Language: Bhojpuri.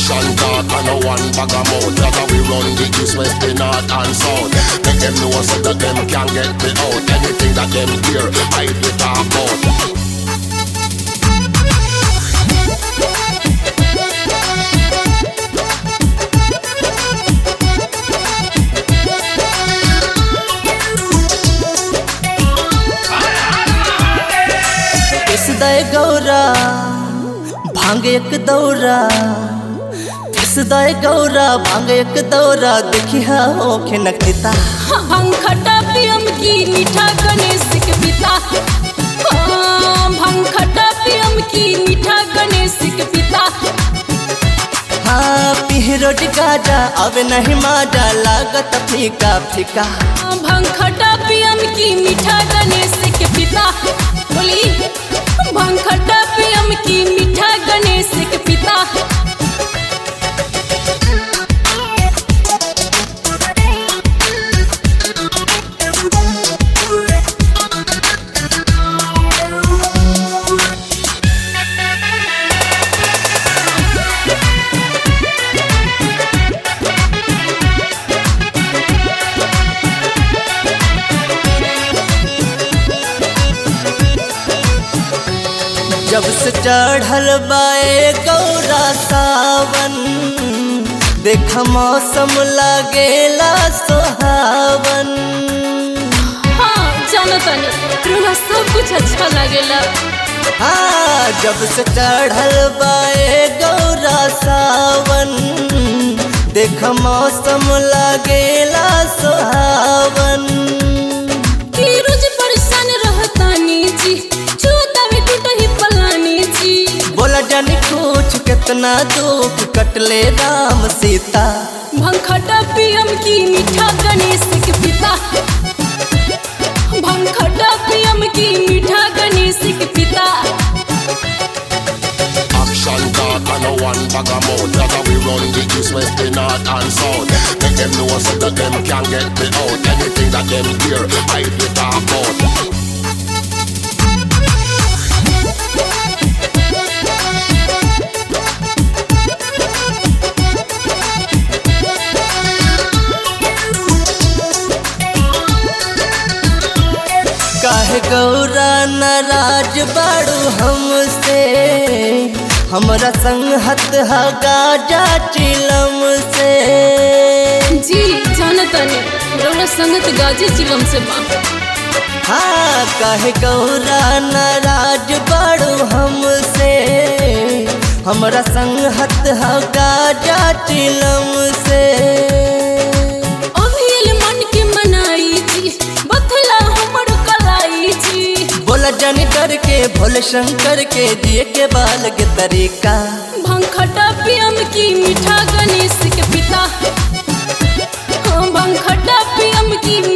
Action talk and no one bag of mouth That's how we run the east, west, the north and south Make them know so that them can get me out Anything that them hear, I we talk about किसदाय Gaura भांग एक दौरा किसदाय गौरा भांग एक दौरा देखिया होखे नकता भांग खट्टा पियम की मीठा गणेश के पिता हाँ, भांग खट्टा पियम की मीठा गणेश के पिता हाँ पिहरोट गाजा अब नहीं माजा लागत फीका फीका हाँ, भांग खट्टा पियम की मीठा गणेश के पिता बोली भांग खट्टा पियम की मीठा गणेश के पिता जब से चढ़ल बाए गौरा सावन देख मौसम लागेला सोहावन हाँ जानो तनी तुम्हारा सब कुछ अच्छा लगेला हाँ जब से चढ़ल बाए गौरा सावन देख मौसम लागेला सोहावन कि रोज परेशान रहतानी जी चूता भी टूटही पलानी जी बोला जानी कुछ कितना दुख कटले राम सीता भंखटा पियम की मीठा गणेश के पिता भंखटा पियम की मीठा गणेश के पिता Action talk and no one bag of mouth That's how we run the east, west, the north and south Make them know so that them can get me out Anything that them hear, I we talk about काहे गौरा नाराज बाड़ू हमसे हमरा संगत हा गाजा चिलम से जी जानतनी रौला संगत गाजी चिलम से बा हाँ काहे गौरा नाराज बाड़ू हमसे हमरा संगत हा गाजा चिलम से अभियल मन के मनाई जी बथला हमर कलाई जी बोला जानी डर के भोले शंकर के दिए के बाल के तरीका भंखटा पियम की मीठा गणेश के पिता हाँ, भंखटा पियम की